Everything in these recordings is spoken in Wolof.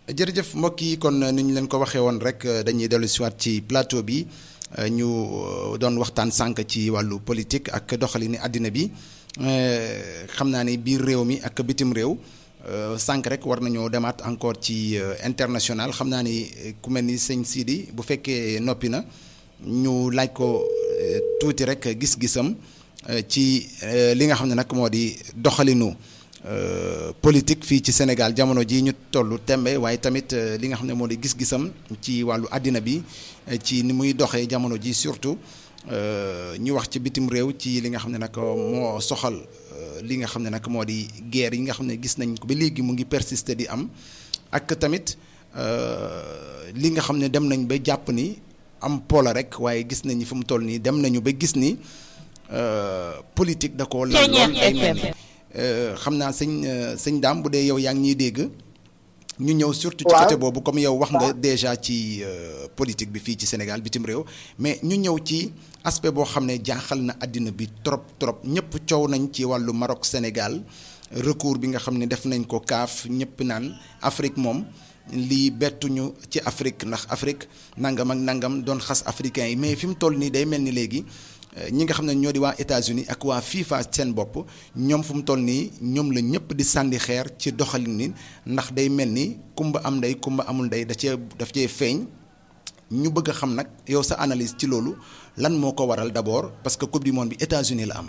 jërëjëf mbokk yi kon ni ñu leen ko waxee woon rek dañuy dellu siwaat ci plateau bi ñu doon waxtaan sànq ci wàllu politique ak doxalini àddina bi xam naa ni biir réew mi ak bitim réew sànq rek war nañoo demaat encore ci international xam naa ni ku mel ni sëñ Sidi bu fekkee noppi na ñu laaj ko tuuti rek gis-gisam ci li nga xam ne nag moo di doxalinu. politique fii ci Sénégal jamono ji ñu tollu tembe waaye tamit li nga xam ne moo di gis-gisam ci wàllu àddina bi ci ni muy doxee jamono ji surtout ñu wax ci bitim réew ci li nga xam ne nag moo soxal li nga xam ne nag moo di guerre yi nga xam ne gis nañ ko ba léegi mu ngi persister di am ak tamit li nga xam ne dem nañ ba jàpp ni am poola rek waaye gis nañ fu mu toll nii dem nañu ba gis ni politique da ko lan lool ay mel ni xam naa sëñ sëñ daam bu dee yow yaa ngi ñuy dégg ñu ñëw surtout ci côté boobu comme yow wax nga déjà ci politique bi fii ci Sénégal bitim réew mais ñu ñëw ci aspect boo xam ne jaaxal na àddina bi trop trop ñëpp coow nañ ci wàllu Maroc Sénégal recours bi nga xam ne def nañ ko kaaf ñëpp naan Afrique moom lii bettuñu ci Afrique ndax Afrique nangam ak nangam doon xas africain yi mais fi mu toll nii day mel ni léegi ñi nga xam ne ñoo di waa États-Unis ak waa FIFA seen bopp ñoom fu mu toll nii ñoom la ñëpp di sànni xeer ci doxalin ni ndax day mel ni kumba am ndey kumba amul ndey da cee daf cee feeñ ñu bëgg a xam nag yow sa analyse ci loolu lan moo ko waral d'abord parce que coupe du monde bi États-Unis la am.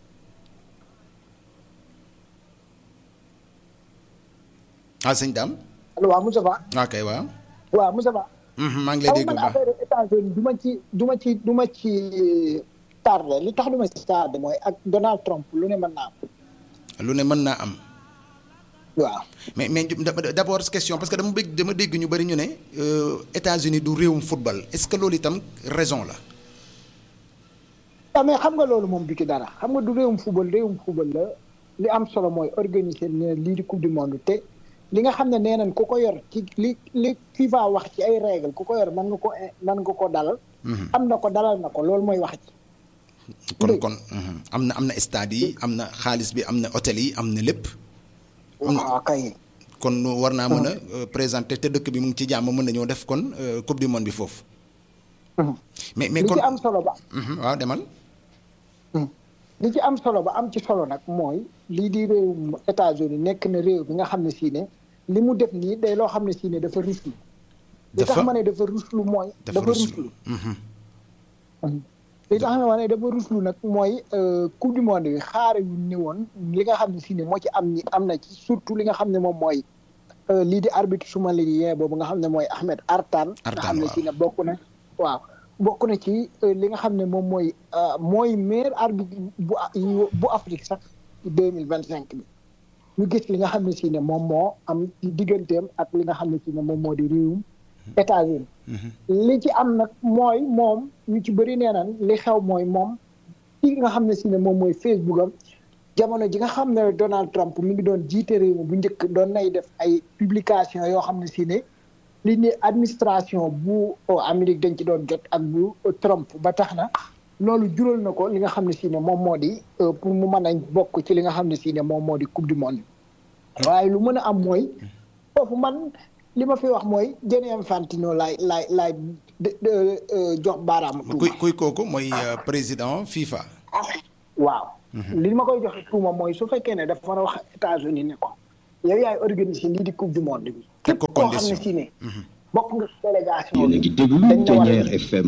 ah sëñ Dame. allo waaw Moussa Ba. ok waaw. waaw Moussa Ba. maa ngi lay dégg bu baax affaire États-Unis du ma ci du ma ci du ma ci tardé li tax du ma ci tardé mooy ak Donald Trump lu ne mën naa am. lu ne mën naa am. waaw. mais mais d'abord question parce que dama bëgg dama dégg ñu bari ñu ne États-Unis du réewum football est-ce que loolu itam raison la. waaw mais xam nga loolu moom du ci dara xam nga du réewum football réewum football la li am solo mooy organiser ne lii di coupe du monde te. li nga xam ne nee nañ ku ko yor ci li li FIFA wax ci ay règle ku ko yor mën nga ko mën nga ko dalal. am na ko dalal na ko loolu mooy wax ci. kon kon am na am na stade yi am na xaalis bi am na hôtel yi am na lépp. waaw kay. kon war naa mën a présenter te dëkk bi mu ngi ci jàmm mën nañoo def kon coupe du monde bi foofu. mais mais kon li ci am solo ba. waaw demal. li ci am solo ba am ci solo nag mooy lii di réewum États-Unis nekk na réew bi nga xam ne sii ne li mu def nii day loo xam ne sii ne dafa ruslu li tax ma ne dafa ruslu mooy dafa ruslu li tax ma ne dafa ruslu nag mooy coupe du monde bi xaare yu ni woon li nga xam ne sii ne moo ci am ñi am na ci surtout li nga xam ne moom mooy lii di arbitre somalien boobu nga xam ne mooy Ahmed Artan nga xam ne sii ne bokk na waaw bokk na ci li nga xam ne moom mooy mooy meilleur arbitre bu bu Afrique sax deux mille vingt cinq bi ñu gis li nga xam ne si ne moom moo am ci digganteem ak li nga xam ne si ne moom moo di réewum États-Unis li ci am nag mooy moom ñu ci bëri nee naan li xew mooy moom ci nga xam ne si ne moom mooy Facebook am jamono ji nga xam ne Donald Trump mi ngi doon jiite réew mi bu njëkk doon nay def ay publication yoo xam ne si ne li ni administration bu Amérique dañ ci doon jot ak bu Trump ba tax na loolu jural na ko li nga xam ne si ne moom moo di pour mu mën a bokk ci li nga xam ne si ne moom moo di coupe du monde waaye lu mën a am mooy foofu man li ma fi wax mooy Gianni Infantino laay laay laay jox baaraamu tuuma. kuy kuy kooku mooy président FIFA. waaw. li ma koy joxe tuuma mooy su fekkee ne dafa war a wax États-Unis ne ko yow yaay organiser lii di coupe du monde bi. teg ko koo xam ne si ne. bokk nga délégation yéen a ngi déglu Ténière FM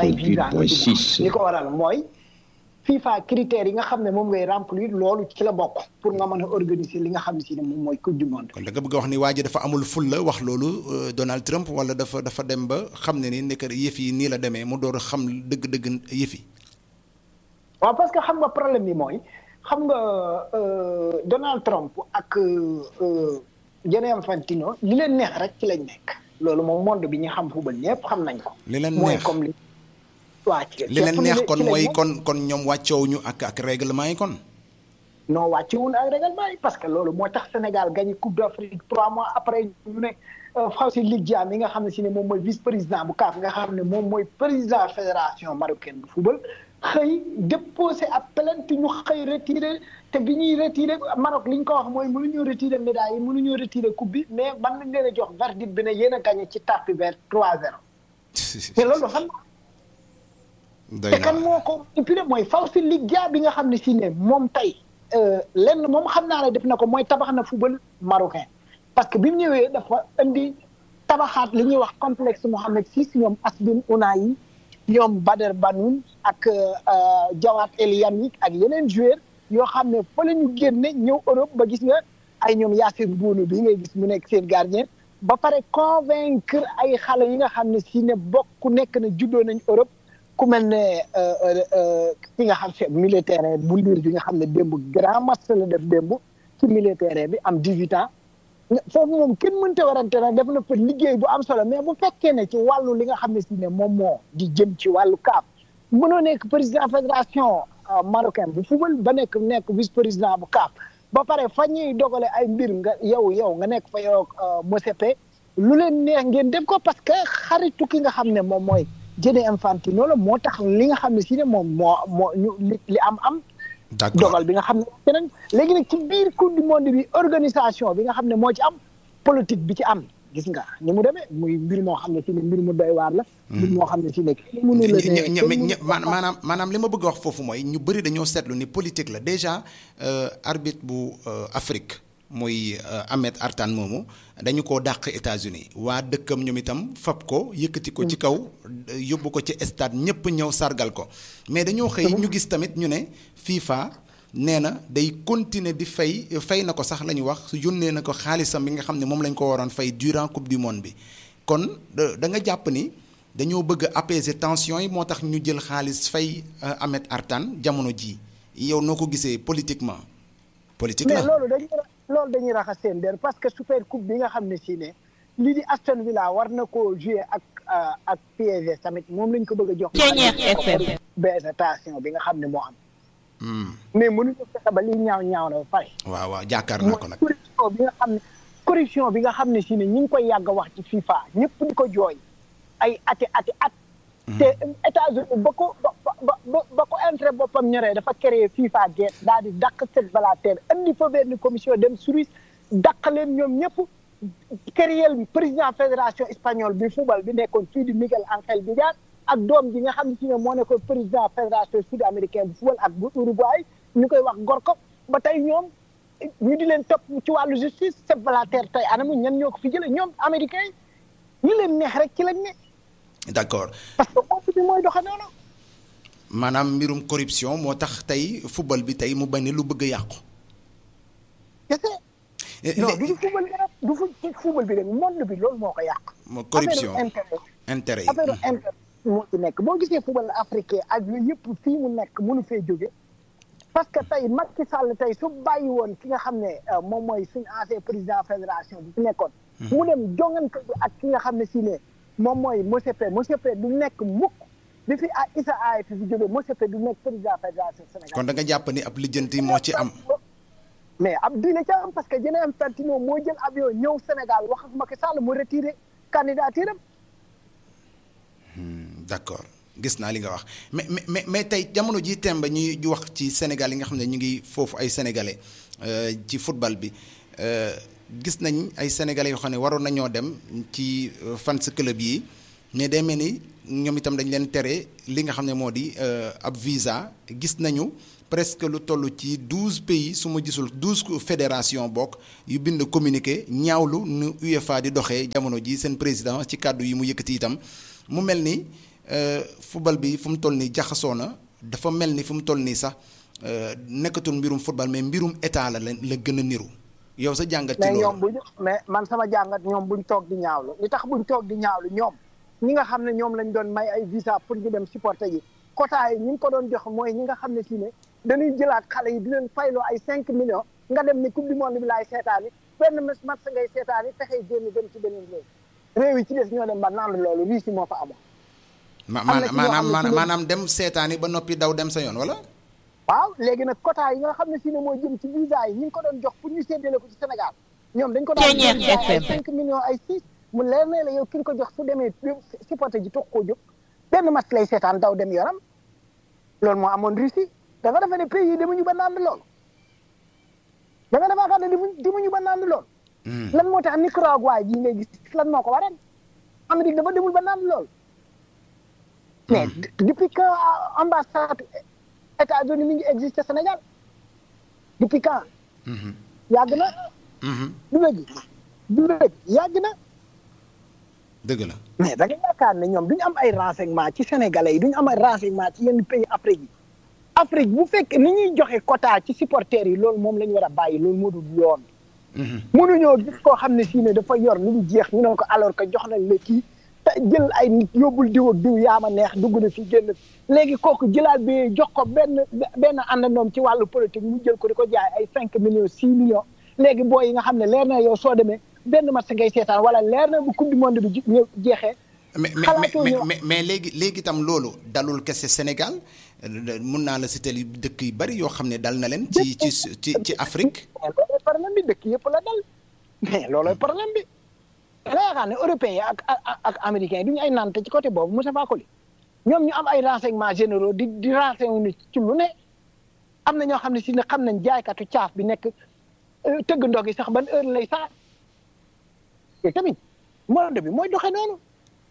88.6 li ko waral mooy FIFA critères yi nga xam ne moom ngay remplir loolu ci la bokk pour nga mën a organiser li nga xam ne si ne moom mooy coupe du monde. kon da nga bëgg a wax ni waa ji dafa amul ful la wax loolu Donald Trump wala dafa dafa dem ba xam ne ni nekk yëf yi nii la demee mu door a xam dëgg-dëgg yëf yi. waaw parce que xam nga problème bi mooy xam nga Donald Trump ak Gianni Infantino li leen neex rek ci lañ nekk. loolu moom monde bi ñu xam football ñëpp xam nañ ko. li leen mooy neex comme li. waa ci li leen neex kon mooy kon kon ñoom wàccoowuñu ak ak règlement yi kon. non wàcce wuñ ak règlement yi parce que loolu moo tax Sénégal gagné coupe d'Afrique trois mois après ñu ne Fawzi Lig Diam mi nga xam ne si ne moom mooy vice président bu CAF nga xam ne moom mooy président fédération marocaine bu football xëy déposé ab plainte ñu xëy retiré te bi ñuy retiré Maroc li ñu ko wax mooy mënuñoo retiré médaille yi mënuñoo retiré coupe bi mais man nañ leen a jox verdict bi ne yéen a gagné ci tapis vert 3-0. te loolu xam doy te kan moo ko manipulé mooy Fawzi Liggia bi nga xam ne si ne moom tey lenn moom xam naa ne def na ko mooy tabax na football marocain parce que bi mu ñëwee dafa indi tabaxaat li ñuy wax complexe Mohamed VI ñoom Asbin Ounahi ñoom Bader Banoun ak Jawat El Yamik ak yeneen joueurs yoo xam ne fa la ñu génne ñëw Europe ba gis nga ay ñoom Yassine Bounou bi ngay gis mu nekk seen gardien ba pare convaincre ay xale yi nga xam ne si ne bokk nekk na juddoo nañ Europe ku mel ne ki nga xam ne militaire bu liir bi nga xam ne démb grand match la def démb ci militaire bi am 18 ans foofu moom kenn mënta warante nag def na fa liggéey bu am solo mais bu fekkee ne ci wàllu li nga xam ne si ne moom moo di jëm ci wàllu CAF mënoo nekk président fédération marocaine bu football ba nekk nekk vice président bu CAF ba pare fa ñuy dogale ay mbir nga yow yow nga nekk fa yow Mosepe lu leen neex ngeen def ko parce que xaritu ki nga xam ne moom mooy Gianni Infantino la moo tax li nga xam ne si ne moom moo moo ñu li am am. d'accord dogal bi nga xam ne keneen léegi nag ci biir coupe du monde bi organisation bi nga xam ne moo ci am politique bi ci am gis nga ni mu demee muy mbir moo xam ne si ne mbir mu doy waar la. mbir moo xam ne si ne kenn mënu la ne maanaam maanaam li ma bëgg a wax foofu mooy ñu bëri dañoo seetlu ni politique la déjà arbitre bu Afrique muy Ahmed Artan moomu dañu koo dàq États-Unis waa dëkkam ñoom itam fab ko yëkkati ko ci kaw yóbbu ko ci stade ñëpp ñëw sargal ko mais dañoo xëy ñu gis tamit ñu ne FIFA nee na day continuer di fay fay na ko sax la ñu wax yónnee na ko xaalisam bi nga xam ne moom lañ ko waroon fay durant coupe du monde bi kon da nga jàpp ni dañoo bëgg a apaiser tension yi moo tax ñu jël xaalis fay Ahmed Artan jamono ji yow noo ko gisee politiquement. politique la mais loolu dañuy loolu dañuy raxas seen der parce que super coupe bi nga xam ne si ne lii di Aston Villa war na koo jouer ak ak PSG tamit moom lañ ko bëgg a jox. FM. bénétation bi nga xam ne moo am. mais mënuñu fexe ba lii ñaaw ñaaw na ba pare. waaw waaw jaakaar naa ko nag. corruption bi nga xam ne corruption bi nga xam ne si ne ñu ngi koy yàgg a wax ci FIFA ñëpp di ko jooy ay ati ati at. te États-Unis ba ko ba ba ba ko intérêt boppam ñoree dafa créé FIFA geet daal di dàq Sepp Blatter andi fa benn commission dem Suisse dàq leen ñoom ñëpp créé président fédération espagnole bi football bi nekkoon fii di Miguel Ángel Villar ak doom ji nga xam ne si ne moo nekkoon président fédération sud américain bu football ak bu Uruguay ñu koy wax Gorko ba tey ñoom ñu di leen topp ci wàllu justice Sepp Blatter tey anamu ñan ñoo ko fi jëlee ñoom américain ñu leen neex rek ci lañ ne. d'accord parce que moom bi mooy doxe noonu. maanaam mbirum corruption moo tax tey football bi tey mu bañ lu bëgg a yàqu. kese. non du football bi rek du ci football bi rek monde bi loolu moo ko yàq. corruption affaire intérêt yi affaire intérêt moo ci nekk boo gisee football africain ak yooyu yëpp fii mu nekk mënu fee jóge parce que tey Macky Sall tey su bàyyi woon ki nga xam ne moom mooy suñu ancien président fédération bi fi nekkoon. mu dem jongante bi ak ki nga xam ne si ne. moom mooy Mosepe Mosepe du nekk mukk bi fi ah Issa Aye fi fi jóge Mosepe du nekk président fédération Sénégal. kon da nga jàpp ni ab lijjanti moo ci am. mais ab diine ca am parce que Gianni Infantino moo jël avion ñëw Sénégal wax ak Macky Sall mu retiré candidature am. d'accord gis naa li nga wax mais mais mais tey jamono ji temba ñuy wax ci Sénégal yi nga xam ne ñu ngi foofu ay sénégalais ci football bi. gis nañ ay sénégalais yoo xam ne waroon nañoo dem ci fans club yi mais day mel ni ñoom itam dañ leen tere li nga xam ne moo di ab visa gis nañu presque lu toll ci douze pays su ma gisul douze fédération bokk yu bind communiqué ñaawlu nu UEFA di doxee jamono ji seen président ci kàddu yi mu yëkkati itam mu mel ni football bi fu mu toll nii jaxasoo na dafa mel ni fu mu toll nii sax nekkatul mbirum football mais mbirum état la la gën a niru. yow sa jàngat ci mais loolu ñoom buñ mais man sama jàngat ñoom buñ toog di ñaawlu li tax buñ toog di ñaawlu ñoom ñi nga xam ne ñoom lañ doon may ay visa pour ñu dem supporter yi quota yi ñi ngi ko doon jox mooy ñi nga xam ne si ne dañuy jëlaat xale yi di leen fayloo ay cinq millions nga dem ni coupe du monde bi laay seetaani benn match ngay seetaani fexee génn dem ci beneen réew réew yi ci des ñoo dem ba naan loolu lii si moo fa amoon ma am na ci ñoo maanaam xam ne maanaam ci maanaam dem seetaani ba noppi daw dem sa yoon wala waaw léegi nag quota yi nga xam ne si ne mooy jëm ci visa yi ñi ngi ko doon jox pour ñu séddale ko ci Sénégal ñoom dañ ko daan Ceeñeer jox ay FM. cinq millions ay six mu leer ne la yow ki nga ko jox su demee supporter ji toog koo jóg benn match lay seetaan daw dem yoonam loolu moo amoon Russie da nga defee ne pays yi demuñu ba naan loolu da nga defaa xam ne dimuñ dimuñu ba naan lool lan moo tax Nicaragua ji ngay gis lan moo ko waral Amérique dafa demul ba naan lool mais depuis que ambassade États-Unis mi ngi existe Sénégal depuis quand yàgg na du dëgg du dëgg yàgg na dëgg la mais da nga yaakaar ne ñoom duñu am ay renseignement ci sénégalais yi duñu am ay renseignement ci yenn pays Afrique yi Afrique bu fekk ni ñuy joxe quota ci supporters yi loolu moom la ñu war a bàyyi loolu moo dul yoon mënuñoo gis koo xam ne si ne dafa yor lu mu jeex ñu ne ko alors que jox nañ la kii te jël ay nit yóbbul diw ak diw yaa ma neex dugg na fi génn léegi kooku jëlaat bi jox ko benn benn àndandoom ci wàllu politique mu jël ko di ko jaay ay cinq millions six millions léegi booy yi nga xam ne leer na yow soo demee benn match ngay seetaan wala leer na bu coupe du monde bi jeexee mais mais mais mais léegi léegi itam loolu dalul kese Sénégal mun naa la citer dëkk yu bari yoo xam ne dal na leen. ci ci ci ci Afrique. loolooy problème bi dëkk yëpp la dal mais loolooy problème bi. da nga yaakaar ne européens yi ak ak ak américains yi du ñu ay nante ci côté boobu Moussa Fakoli ñoom ñu am ay renseignements généraux di di renseigner ci lu ne am na ñoo xam ne si ne xam nañ jaaykatu caaf bi nekk tëgg ndog yi sax ban heure lay saa te tamit monde bi mooy doxee noonu.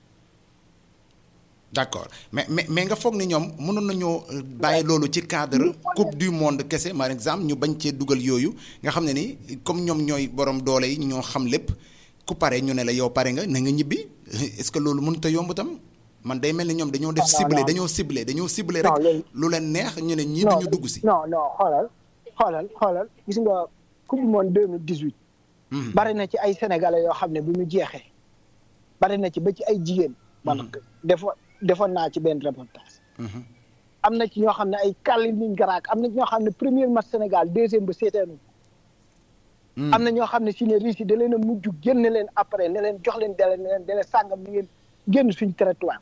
d'accord mais mais mais nga foog ni ñoom mënoon nañoo bàyyi loolu ci cadre coupe du monde kese par exemple ñu bañ cee dugal yooyu nga xam ne ni comme ñoom ñooy borom doole yi ñoo xam lépp ku pare ñu ne la yow pare nga na nga ñibbi est-ce que loolu mënut a yomb tam man day mel ni ñoom dañoo def ciblé dañoo ciblé dañoo ciblé rek lu leen neex ñu ne ñii duñu dugg si non non xoolal xoolal xoolal gis nga coupe du monde deux mille dix-huit bari na ci ay sénégalais yoo xam ne bu ñu jeexee bari na ci ba ci ay jigéen man defo defoon naa ci benn reportage am na ci ñoo xam ne ay Kaliningrad am na ci ñoo xam ne premier match Sénégal deuxième ba seeteenu am na ñoo xam ne si ne Russie da leen a mujj génn leen après ne leen jox leen dele ne leen dele sàngam ni ngeen génn suñ territoire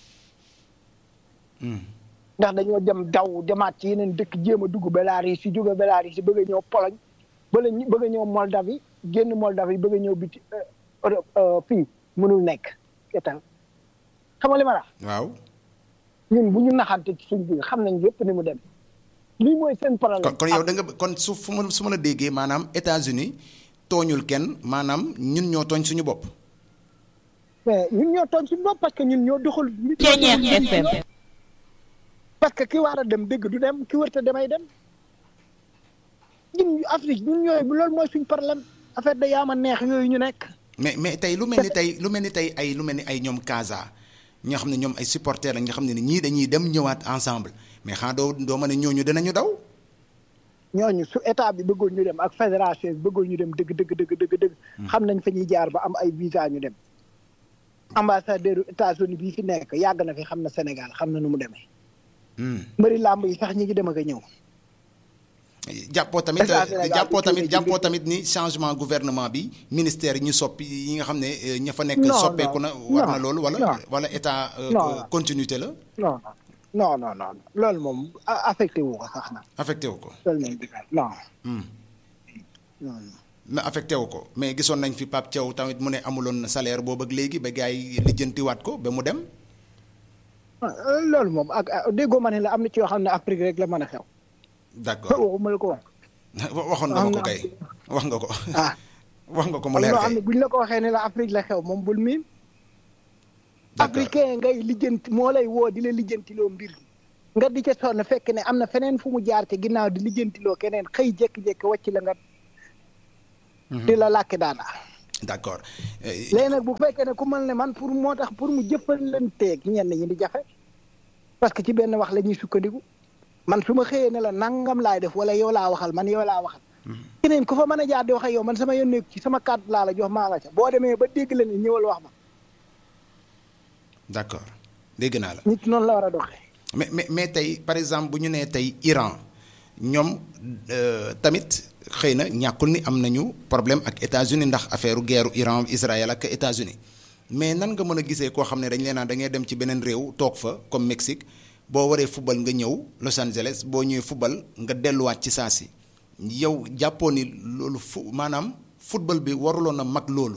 ndax dañoo dem daw demaat ci yeneen dëkk jéem a dugg Bélarus si jóge Bélarus si bëgg a ñëw Pologne bala bëgg a ñëw Moldavie génn Moldavie bëgg a ñëw biti Europe fii mënul nekk etal xam nga li ma la waaw ñun bu ñu naxante ci suñ biir xam nañ yëpp ni mu dem lii mooy seen problème. kon kon yow da nga kon su fu ma su ma la déggee maanaam États-Unis tooñul kenn maanaam ñun ñoo tooñ suñu bopp. mais ñun ñoo tooñ suñu bopp parce que ñun ñoo doxal. FM. parce que ki war a dem dégg du dem ki wërta demay dem ñun Afrique ñun ñooy loolu mooy suñ problème affaire da yaama neex yooyu ñu nekk. mais mais tey lu mel ni tey lu mel ni tey ay lu mel ni ay ñoom Casa ñoo xam ne ñoom ay supporters la nga xam ne ñii dañuy dem ñëwaat ensemble mais xanaa doo doo ma ne ñooñu dinañu daw. ñooñu su état bi bëggoon ñu dem ak fédération bi bëggoon ñu dem dëgg dëgg dëgg dëgg dëgg. xam nañ fa ñuy jaar ba am ay visa ñu dem. ambassadeur États-Unis bii fi nekk yàgg na fi xam na Sénégal xam na nu mu demee. mbëri làmb yi sax ñi ngi dem ak a ñëw. jàppoo tamit jàppoo tamit jàppoo tamit ni changement gouvernement bi ministère yi ñu soppi yi nga xam ne ña fa nekk. soppeeku na war na loolu wala. wala état continuité la. non non non non loolu moom affecté wu ko sax na. affecté wu ko. loolu moom non. non. mais affecté wu ko mais gisoon nañ fi Pape Thiaw tamit mu ne amuloon salaire boobu ak léegi ba gars yi lijjantiwaat ko ba mu dem. loolu moom ak déggoo ma ne la am na ci yoo xam ne Afrique rek la mën a xew. d'accord waxuma la ko wax. waxoon nga ma ko kay wax nga ko. ah wax nga ko mu leer am kay na buñ la ko waxee ne la Afrique la xew moom bul miin. d'accord africain ngay lijjanti moo lay woo di la lijjantiloo mbir nga di ca sonn fekk ne am na feneen fu mu jaar te ginnaaw di lijjantiloo keneen xëy jékki-jékki wàcc la nga. di la làkki daana d'accord. léegi nag bu fekkee ne ku mel ne man pour moo tax pour mu jëfalanteeg ñenn ñi di jafe parce que ci benn wax la ñuy sukkandiku man su ma xëyee ne la nangam laay def wala yow laa waxal man yow laa waxal. keneen ku fa mën a jaar di wax ak yow man sama yoon nekk ci sama kàddu laa la jox maa nga ca boo demee ba dégg la ne ñëwal wax ma. d'accord dégg naa la. nit noonu la war a doxee. mais mais mais tey par exemple bu ñu nee tey Iran ñoom tamit xëy na ñàkkul ni am nañu problème ak États-Unis ndax affaire guerre Iran Israël ak États-Unis mais nan nga mën a gisee koo xam ne dañ leen naan da ngay dem ci beneen réew toog fa comme Mexique boo waree football nga ñëw Los Angeles boo ñëwee football nga delluwaat ci saa si yow jàppoo ni loolu fu maanaam football bi waruloon a mag loolu.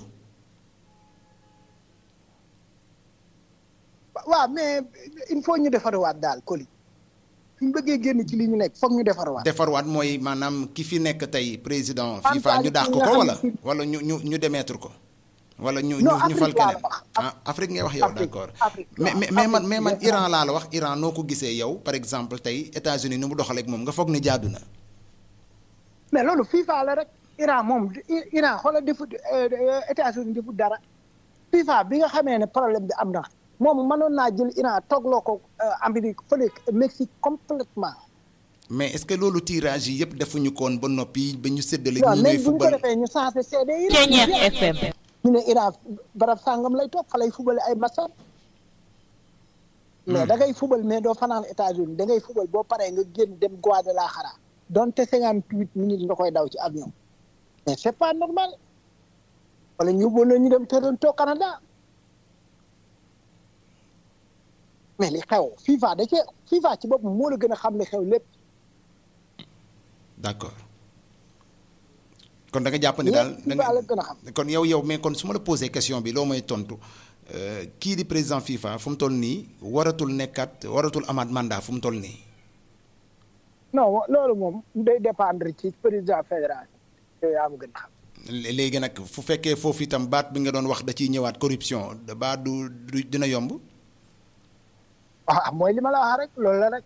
waaw mais il faut ñu defarwaat daal Coly suñ bëggee génn ci li ñu nekk foog ñu defarwaat. defarwaat mooy maanaam ki fi nekk tey président FIFA ñu dàq ko wala wala ñu ñu ñu démettre ko. wala ñu ñu ñu fal keneen ah Afrique ngay wax yow d'accord mais mais man mais man Iran laa la wax Iran noo ko gisee yow par exemple tey États-Unis ni mu doxaleeg moom nga foog ni jaadu na. mais loolu FIFA la rek Iran moom Iran xoolal defu États-Unis defu dara FIFA bi nga xamee ne problème bi am na moom mënoon naa jël Iran toogloo ko Amérique fële Mexique complètement mais est-ce que loolu tirage yi yëpp defuñu koon ba noppi ba ñu séddale. waaw ñi mais ñuy bu ñu ko football defee ñu changé CD yi. Ceeñeer FM. ñu ne Iran barab sàngam lay toog fa lay fubale ay masam mais da ngay fubal mais doo fanaan États-Unis da ngay fubal boo paree nga génn dem Guadalajara donte cinquante huit minutes nga koy daw ci avion mais c'est pas normal wala ñu yóbboon la ñu dem Toronto Canada mais li xew FIFA da cee FIFA ci boppam moo la gën a xam li xew lépp d'accord kon da nga jàpp ni daal lépp da FIFA la nga gën a xam kon yow yow mais kon su ma la posé question bi loo may tontu euh, kii di président FIFA fu mu toll nii waratul nekkat waratul amaat mandat fu mu toll nii. non loolu moom day dépendre ci président fédéral yooyu yaa ma gën a xam Lé- léegi nag fu fekkee foofu itam baat bi nga doon wax da ciy ñëwaat corruption da baat du du dina yomb. ah mooy li ma la wax rek loolu la rek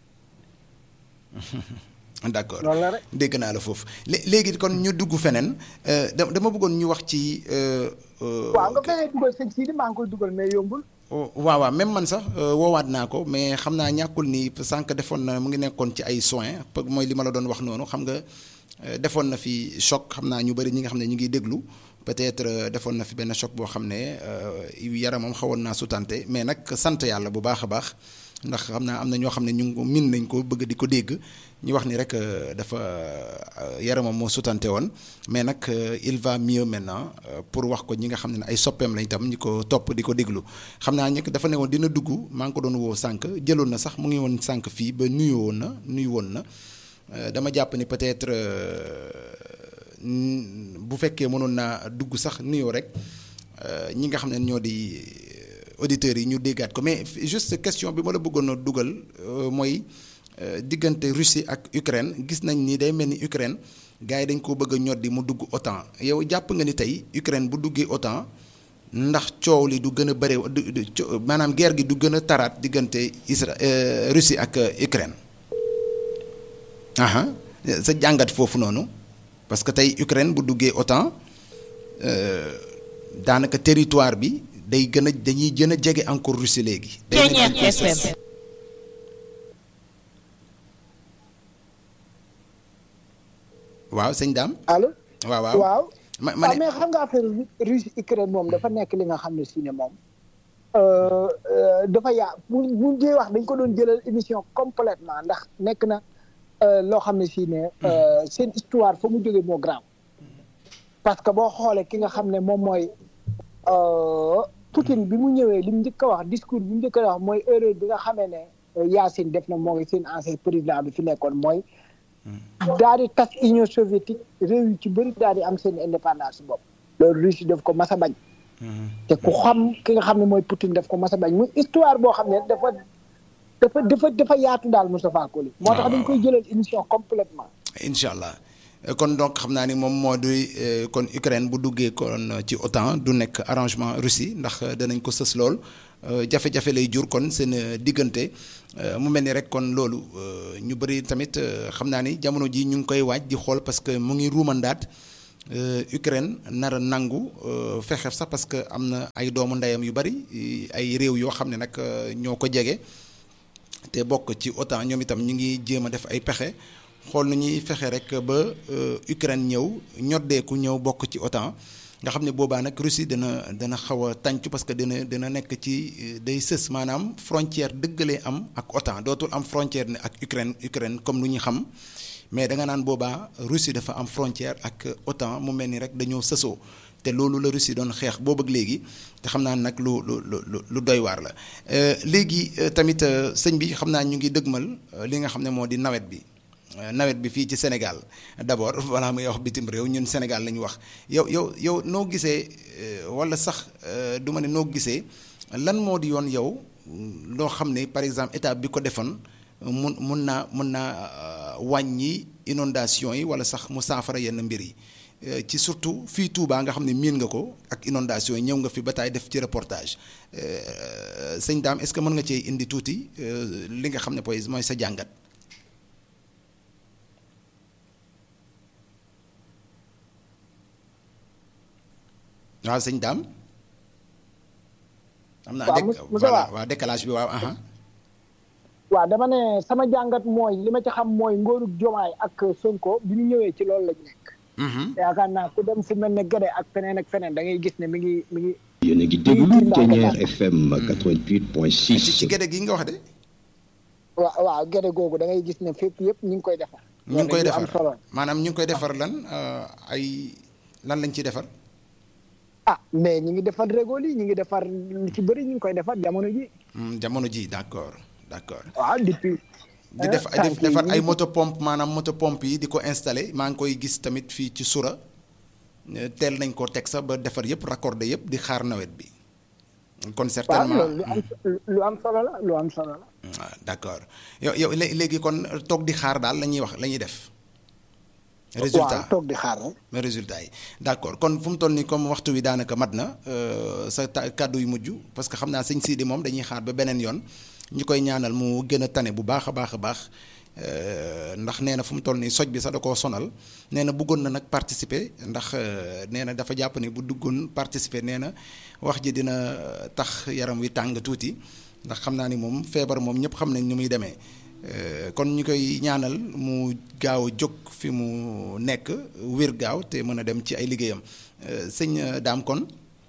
d'accord loolu la rek dégg naa la foofu lé- léegi kon ñu dugg feneen euh, da- dama bëggoon ñu wax ci. euh, euh, waaw nga fexee dugal sëñ Sidi maa ngi koy dugal mais yombul Oh, waaw waaw même man sax euh, woowaat naa ko mais xam naa ñàkkul ni sànq defoon na mu ngi nekkoon ci ay soins pe- mooy li ma la doon wax noonu xam nga euh, defoon na fi choc xam naa ñu bëri ñi nga xam ne ñu ngi déglu peut-être euh, defoon na fi benn choc boo xam ne euh, yaramam xawoon naa sutante mais nag sant yàlla bu baax a baax ndax xam naa am na ñoo xam ne ñu ngi ko min nañ ko bëgg di ko dégg ñu wax ni rek euh, dafa euh, yaramam moo sutante woon mais nag euh, il va mieux maintenant euh, pour wax ko ñi nga xam ne ay soppeem lañ tam ñi ko topp di ko déglu xam naa ñi dafa ne woon dina dugg maa ngi ko doon woo sànq jëloon na sax mu ngi woon sànq fii ba nuyu woon na nuyu woon na Euh, dama jàpp ni peut-être euh, n- bu fekkee mënoon naa dugg sax nuyoo rek euh, ñi nga xam ne ñoo di euh, auditeurs yi ñu déggaat ko mais f- juste question bi ma la bëggoon a dugal euh, mooy euh, diggante Russie ak Ukraine gis nañ ni day mel ni Ukraine gars yi dañ koo bëgg a ñoddi mu dugg OTAN yow jàpp nga ni tey Ukraine bu duggee OTAN ndax coow li du gën a bëre du du co- maanaam guerre gi du gën a taraat diggante Isra euh, Russie ak euh, Ukraine. aha sa jàngat foofu noonu parce que tey Ukraine bu duggee OTAN euh, daanaka territoire bi day gën a dañuy gën a jege encore Russie léegi. day mel ni dañ koy Ceeñeer sës. FM. waaw sëñ Dame. allo waaw waaw waaw ma ma waaw ne mais xam nga affaire Russie Ukraine moom dafa nekk li nga xam ne si ne moom euh, euh, dafa yaa bu bu dee wax dañ ko doon jëlal émission complètement ndax nekk na euh, loo xam ne si ne euh, seen histoire fa mu jógee moo grave parce que boo xoolee ki nga xam ne moom mooy euh, Poutine bi mu ñëwee li mu njëkk a wax discours bi mu njëkk a wax mooy erreur bi nga xamee ne euh, Yacine def na moo ngi seen ancien président bi fi nekkoon mooy daal di tas Union soviétique réew yu ci bëri daal di am seen indépendance bopp loolu Russie daf ko mas a bañ te ku xam ki nga xam ne mooy Poutine daf ko mas a bañ muy histoire boo xam ne dafa dafa dafa dafa yaatu daal Moustapha Koli moo tax dañ koy jëlal émission complètement incha allah Euh, kon donc xam naa ni moom moo di euh, kon Ukraine bu duggee kon ci OTAN du nekk arrangement Russie ndax euh, danañ ko sës lool euh, jafe-jafe lay jur kon seen euh, diggante euh, mu mel ni rek kon loolu euh, ñu bëri tamit euh, xam naa ni jamono ji ñu ngi koy waaj di xool parce que mu ngi ruumandaat euh, Ukraine nar a nangu euh, fexe sax parce que am na ay doomu ndeyam yu bëri ay réew yoo xam ne nag euh, ñoo ko jege. te bokk ci OTAN ñoom itam ñu ngi jéem a def ay pexe xool nu ñuy fexe rek ba euh, Ukraine ñëw ñoddeeku ñëw bokk ci OTAN nga xam ne boobaa nag Russie dana dana xaw a tàncu parce que dina dina nekk ci euh, day sës maanaam frontière dëggalee am ak OTAN dootul am frontière ne ak Ukraine Ukraine comme lu ñu xam mais da nga naan boobaa Russie dafa am frontière ak OTAN mu mel ni rek dañoo sësoo te loolu la Russie doon xeex boobu ak léegi te xam naa nag lu lu lu lu doy waar la Euh, léegi euh, tamit euh, sëñ bi xam naa ñu ngi dëgmal euh, li nga xam ne moo di nawet bi Euh, nawet bi fii ci Sénégal d'abord balaa muy wax bitim réew ñun Sénégal la ñu wax yow yow yow noo gisee euh, wala sax euh, du ma ne noo gisee lan moo di yoon yow loo xam ne par exemple état bi ko defoon mun mun naa mun naa wàññi inondation yi wala sax mu saafara yenn mbir yi ci surtout fii Touba nga xam ne miin nga ko ak inondation yi ñëw nga fi ba taay def ci reportage sëñ Dame est-ce que mën nga cee indi tuuti li nga xam ne poy mooy sa jàngat. waaw sëñ Dame. am naa dé voilà waaw décalage bi waaw. waaw dama ne sama jàngat mooy li ma ci xam mooy ngóorug jomaay ak Sonko bi ñu ñëwee ci loolu lañ nekk. yaakaar naa ku dem fu mel ne Gade ak feneen ak feneen da ngay gis ne mi ngi mi ngi. yéen a ngi déglu Thiéniere FM 88.6. ci Gade gi nga wax de. waaw waaw Gade googu da ngay gis ne fépp yëpp ñu ngi koy defar. ñu ngi koy defar maanaam ñu ngi koy defar lan ay lan lañ ciy defar. ah mais ñu ngi defar régol yi ñu ngi defar lu ci bëri ñu ngi koy defar jamono ji. jamono ji d'accord d'accord. waaw depuis. di def defar ay moto pompe maanaam moto pompe yi di ko installé maa ngi koy gis tamit fii ci sura teel nañ ko teg sax ba defar yëpp raccordé yëpp di xaar nawet bi. kon certainement lu am lu am solo la lu am solo la. waaw d'accord yow yow léegi kon toog di xaar daal la ñuy wax la ñuy def. résultat waaw toog di xaar rek. mais résultat yi d'accord kon fu mu toll nii comme waxtu wi daanaka mat na sa kàddu yu mujj parce que xam naa sëñ Sidi moom dañuy xaar ba beneen yoon ñu koy ñaanal mu gën a tane bu baax a baax a baax ndax nee na fu mu toll nii soj bi sax da koo sonal nee na bëggoon na nag participer ndax nee na dafa jàpp ni bu duggoon participer nee na wax ji dina tax yaram wi tàng tuuti ndax xam naa ni moom feebar moom ñëpp xam nañ ni muy demee. kon ñu koy ñaanal mu gaaw a jóg fi mu nekk wér gaaw te mën a dem ci ay liggéeyam sëñ daam kon.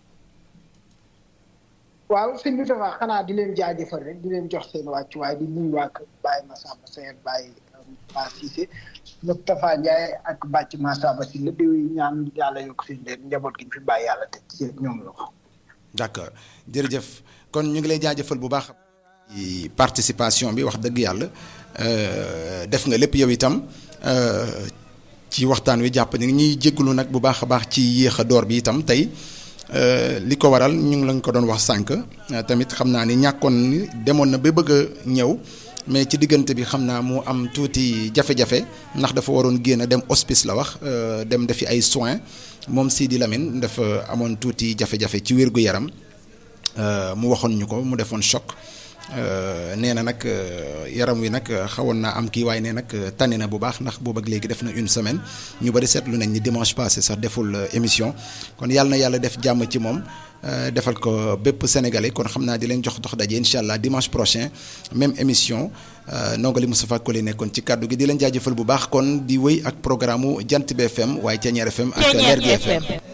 waaw sëñ bi dafa xanaa di leen jaajëfal rek di leen jox seen wàccuwaay di nuyu waa kër Baye Massamba Seye Baye Ba Cissé Moustapha Ndiaye ak Bàcc Massamba si la di ñaan yàlla yokk seen leen njaboot gi ñu fi bàyyi yàlla teg ci ñoom la ko. d'accord jërëjëf kon ñu ngi lay jaajëfal bu baax. participation bi wax dëgg yàlla def nga lépp yow itam ci waxtaan wi jàpp ni ñuy jégalu nag bu baax a baax ci yéex a door bi itam tey li ko waral ñu ngi lañ ko doon wax sànq tamit xam naa ni ñàkkoon ni demoon na ba bëgg a ñëw mais ci diggante bi xam naa mu am tuuti jafe-jafe ndax dafa waroon génn dem hospice la wax dem defi ay soins moom Sidi Lamine dafa amoon tuuti jafe-jafe ci wér gu yaram mu waxoon ñu ko mu defoon choc. nee na nag yaram wi nag xawoon naa am kii waaye nee nag tane na bu baax ndax boobu ak léegi def na une semaine ñu bari seetlu nañ ni dimanche passé sax deful émission kon yàlla na yàlla def jàmm ci moom defal ko bépp sénégalais kon xam naa di leen jox dox daje incha allah dimanche prochain même émission nongali Moustapha Koli nekkoon ci kàddu gi di leen jaajëfal bu baax kon di wéy ak programme mu Jant bi FM waaye Thiéniere FM ak Lergui FM